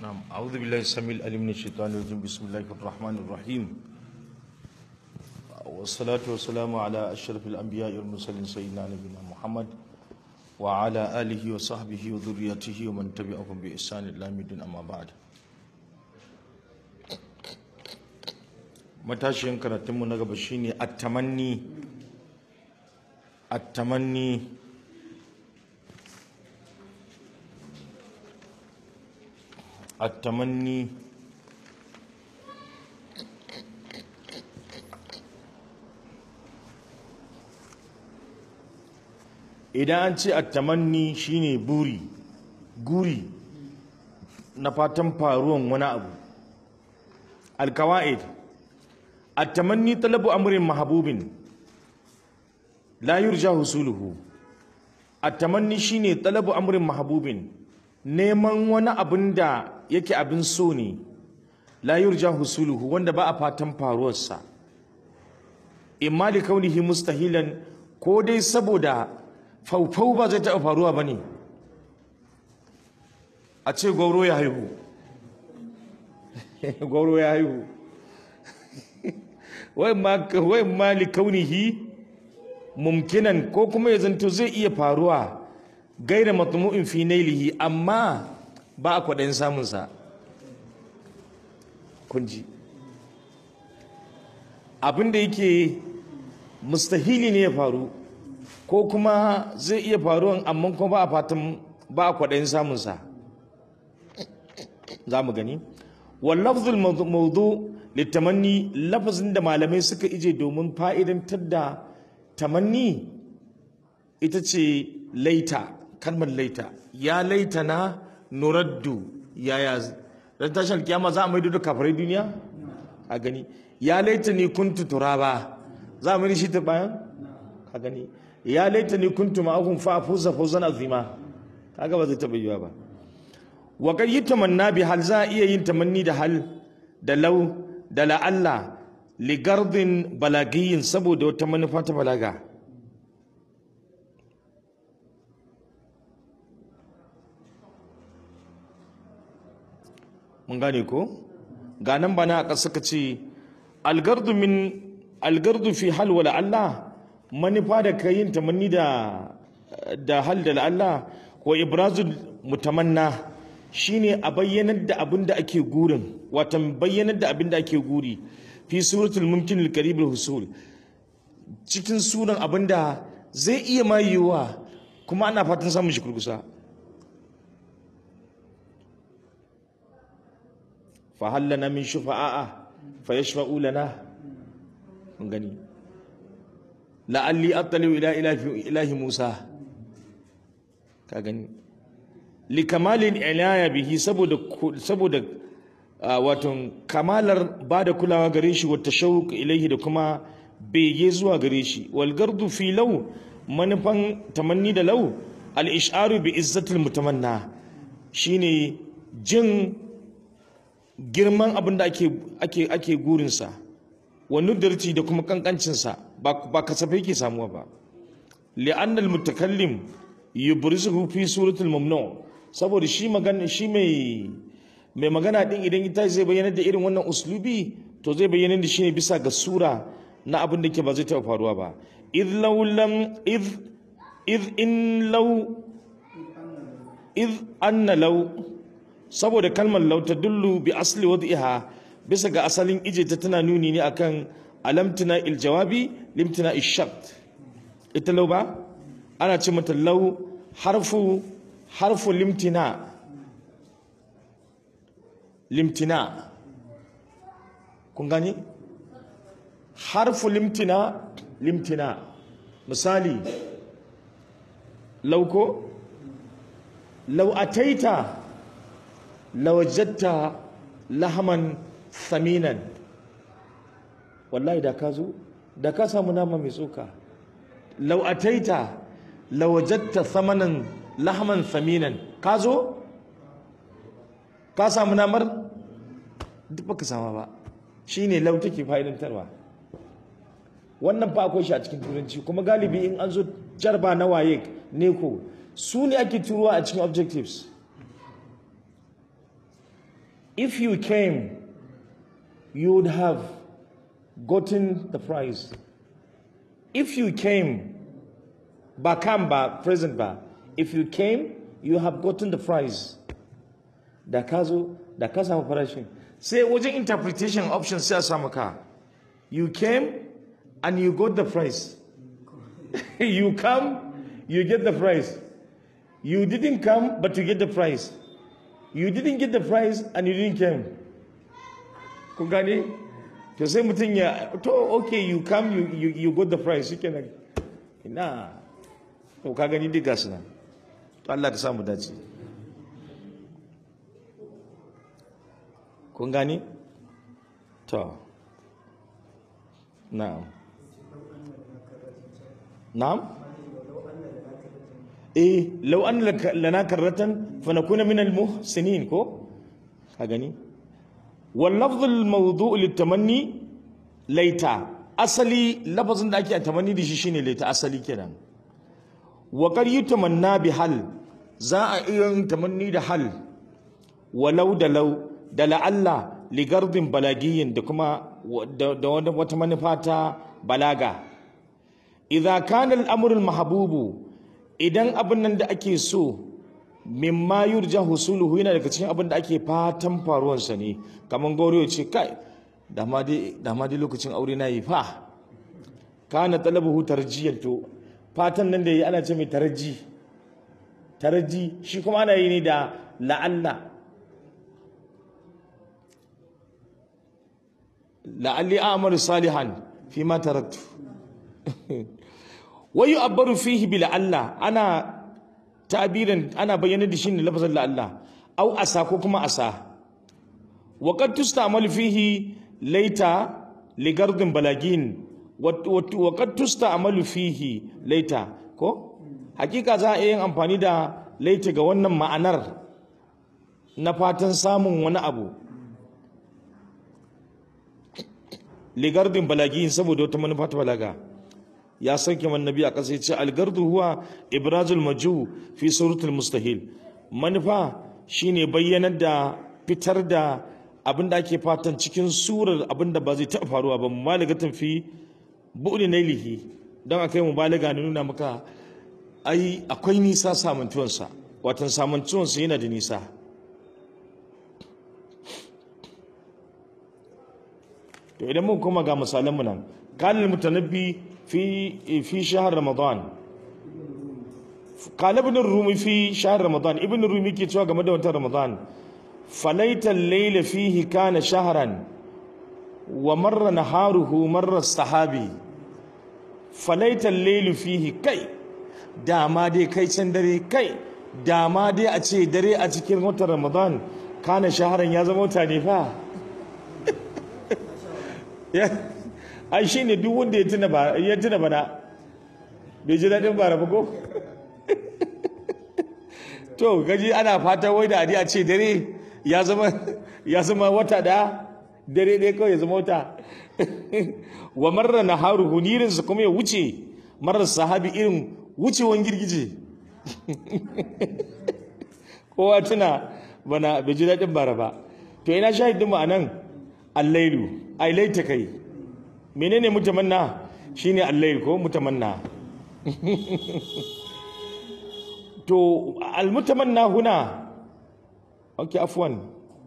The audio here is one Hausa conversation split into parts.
نعم أعوذ بالله السميع العليم من الشيطان الرجيم بسم الله الرحمن الرحيم والصلاة والسلام على أشرف الأنبياء والمرسلين سيدنا نبينا محمد وعلى آله وصحبه وذريته ومن تبعهم بإحسان إلى يوم الدين أما بعد matashiyan karatunmu na gaba shine at-tamanni at-tamanni at-tamanni idan an ce at-tamanni shine buri guri na fatan faruwan wani abu al-qawaid at-tamanni talabu amrin mahbubin la yurja husuluhu at-tamanni shine talabu amrin mahbubin neman wani abin da yake abin so ne la yurja husuluhu wanda ba a fatan faruwarsa imma li kaunihi mustahilan ko dai saboda faufau ba zai taɓa faruwa ba ne a ce gwauro ya haihu gwauro ya haihu wai ma li kaunihi mumkinan ko kuma ya zanto zai iya faruwa gaira matmu'in fi nailihi amma ba a kwaɗayin samunsa kunji abinda yake mustahili ne ya faru ko kuma zai iya faruwan amma kuma ba a fatan ba a kwaɗayin samunsa za mu gani wallafzul maudu littamanni lafazin da malamai suka ije domin fa'idantar da tamanni ita ce laita kalmar laita ya laita na nuraddu yaya ran tashin kiyama za a maido da kafirai duniya a gani ya laita ni kuntu turaba za a mai shi ta bayan a gani ya laita ni kuntu ma'ahum fa fuza fawzan azima kaga ba zai taba yiwa ba wa kad yatamanna bi hal za a iya yin tamanni da hal da lau da la'alla li gardin balagiyin saboda wata manufa ta balaga mun gane ko ga nan bana aka suka ce algardu min algardu fi hal wa la'alla manufa da kayin tamanni da da hal da la'alla wa ibrazul mutamanna shine a bayyanar da abin da ake gurin watan bayyanar da abin da ake guri fi suratul mumkin al-qarib al-husul cikin suran abin da zai iya ma yiwuwa kuma ana fatan samun shi kurkusa fa hallana min shufa'a fa yashfa'u lana mun gani la'alli attali ila ilahi Musa ka gani likamalin ilaya bihi saboda saboda wato kamalar ba da kulawa gare shi wata shauq ilaihi da kuma bege zuwa gare shi wal gardu fi law manufan tamanni da law al isharu bi izzatil mutamanna shine jin girman abin da ake ake ake gurin sa wa nudarci da kuma kankancin sa ba ba kasafai ke samuwa ba li'anna al mutakallim yubrizuhu fi suratul mamnu' saboda shi magana shi mai mai magana din idan ita zai bayyana da irin wannan uslubi to zai bayyana da shi ne bisa ga sura na abin da ke ba zai taɓa faruwa ba id law lam id id in law id anna law saboda kalmar law tadullu bi asli wad'iha bisa ga asalin ije ta tana nuni ne akan alamtina il jawabi limtina ishart ita law ba ana ce mata law harfu harfu limtina limtina kun gani harfu limtina limtina misali lauko lau ataita lawajatta lahaman saminan wallahi da ka zo da ka samu nama mai tsoka lau ataita lawajatta samanan lahman saminan ka zo ka samu namar duk baka sama ba shine lau take fa'idantarwa wannan fa akwai shi a cikin turanci kuma galibi in an zo jarba na waye ne ko su ne ake turuwa a cikin objectives if you came you would have gotten the prize if you came ba kam ba present ba if you came you have gotten the prize da ka zo da ka samu farashin sai wajen interpretation option sai a samu ka you came and you got the prize you come you get the prize you didn't come but you get the prize you didn't get the prize and you didn't come kun gane to sai mutum ya to okay you come you, you, you got the prize shi kenan ina to ka gani duk gasu nan to Allah ka samu dace kun gani to na'am na'am eh law an lana karratan fa nakuna min al-muhsinin ko ka gani wal lafz al-mawdu' lit-tamanni laita asali lafazin da ake tamanni da shi shine laita asali kenan wa qad yutamanna bi hal za a iya yin tamanni da hal walau da lau da la'alla ligardin balagiyin da kuma da wata manufa ta balaga idza kana al-amru al-mahbubu idan abin nan da ake so mimma yurja husuluhu yana daga cikin abin da ake fatan faruwansa ne kamar gauri ya ce kai da ma dai lokacin aure na yi fa kana talabuhu tarjiyan to fatan nan da yi ana ce mai taraji taraji shi kuma ana yi ne da la'alla la'alli a'malu salihan fi ma taraktu wa yu'abbaru fihi bi la'alla ana tabirin ana bayyana da shi ne lafazin la'alla au asa ko kuma asa wa qad tusta'malu fihi laita ligardin balagin wa qad tusta'malu fihi laita ko hakika za a yin amfani da laita ga wannan ma'anar na fatan samun wani abu ligardin balagin saboda wata manufa ta balaga ya sauke man nabi a ƙasa ya ce algardu huwa ibrazul maju fi suratul mustahil manufa shine bayyanar da fitar da abin da ake fatan cikin surar abin da ba zai taɓa faruwa ba mubaligatan fi bu'li nailihi don akai mubalaga ne nuna maka ai akwai nisa samantuwansa watan samantuwansa yana da nisa to idan mun koma ga misalanmu nan kalil mutanabbi في في شهر رمضان قال ابن الرومي في شهر رمضان ابن الرومي ke cewa game da watan Ramadan falaita al-layla fihi kana shahran wa marra naharuhu marra sahabi falaita al-laylu fihi kai dama dai kai can dare kai dama dai a ce dare a cikin watan Ramadan kana shahran ya zama wata ne fa ai shi ne duk wanda ya tuna bana bai ji daɗin bara ba ko to gaji ana fata wai da a ce dare ya zama wata da dare ɗaya kawai ya zama wata wa marra na haru hunirinsa kuma ya wuce marar sahabi irin wucewan girgije kowa tuna bana bai ji daɗin bara ba to ina shahidin mu a nan allailu ai laita kai menene mutamanna shine al-layl ko mutamanna to al-mutamanna huna okay afwan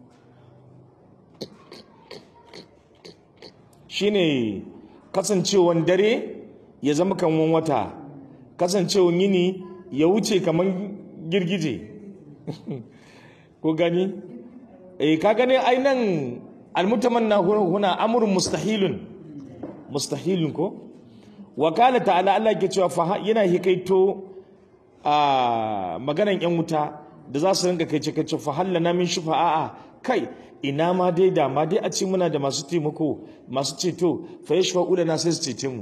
shine kasancewan dare ya zama kaman wata kasancewan yini ya wuce kaman girgije ko gani eh ka gani ainan al-mutamanna huna amrun mustahilun mustahilun ko wakala ta'ala Allah ke cewa fa yana hikaito a maganan yan wuta da za su rinka kai ce kace fa hallana min shufa'a kai ina ma dai da ma dai a ce muna da masu taimako masu ceto fa yashfa'u lana sai su cece mu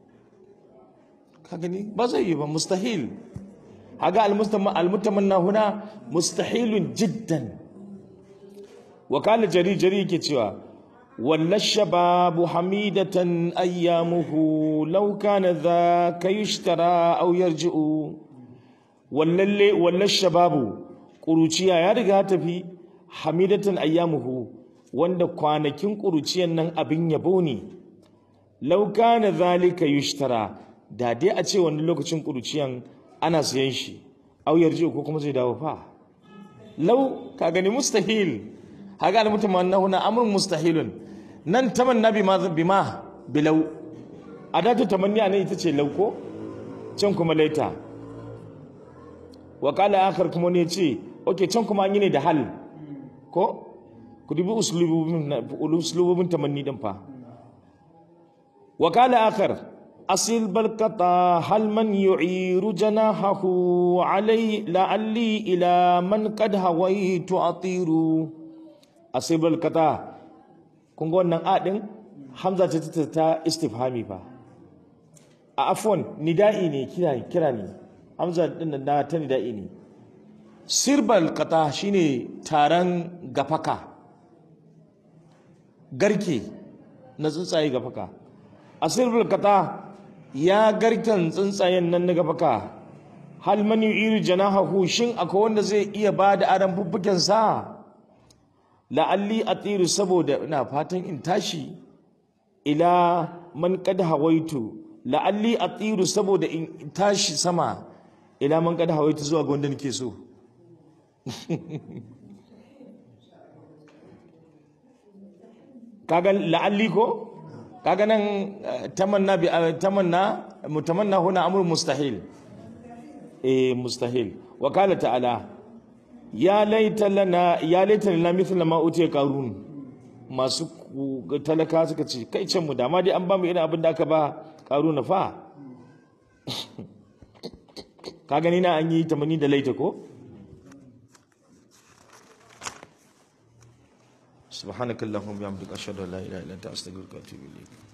ka gani ba zai yi ba mustahil haga almutamanna huna mustahilun jiddan wakala jari jari yake cewa ولا الشباب حميدة أيامه لو كان ذاك يشترى أو يرجع ولا ولا الشباب قروشيا يا رجع تفي hamidatan ayyamuhu wanda kwanakin ƙuruciyan nan abin yabo ne law kana zalika yushtara da dai a ce wani lokacin ƙuruciyan ana sayan shi au yarji ko kuma zai dawo fa law ka gani mustahil haga al mutamannahu na amrun mustahilun nan tamanna bima bima bilau adatu tamanniya ne ita ce lauko can kuma laita wa kala akhar kuma ne ce okay can kuma an yi ne da hal ko ku dubi uslububin uslububin tamanni din fa wa kala akhar asil balqata hal man yu'iru janahahu alai la'alli ila man qad hawaitu atiru asil balqata kun ga wannan a din hamza ce ta ta istifhami fa a afwan nida'i ne kira kira ne hamza din na ta nida'i ne sirbal qata shine taron gafaka garke na tsuntsaye gafaka a sirbal qata ya garken tsuntsayen nan na gafaka hal man yu'iru janahahu shin akwai wanda zai iya bada aran fuffuken sa la'alli atiru saboda ina fatan in tashi ila man qad hawaitu la'alli atiru saboda in tashi sama ila man qad hawaitu zuwa ga wanda nake so kaga la'alli ko kaga nan tamanna bi tamanna mutamanna huna amr mustahil eh mustahil wa qala ta'ala ya laita lana ya laita lana mithla ma utiya qarun masu talaka suka ce kai can mu da ma dai an ba mu irin abin da aka ba qaruna fa ka gani na an yi tamani da laita ko subhanakallahumma wa bihamdika ashhadu an la ilaha illa anta astaghfiruka wa atubu ilayk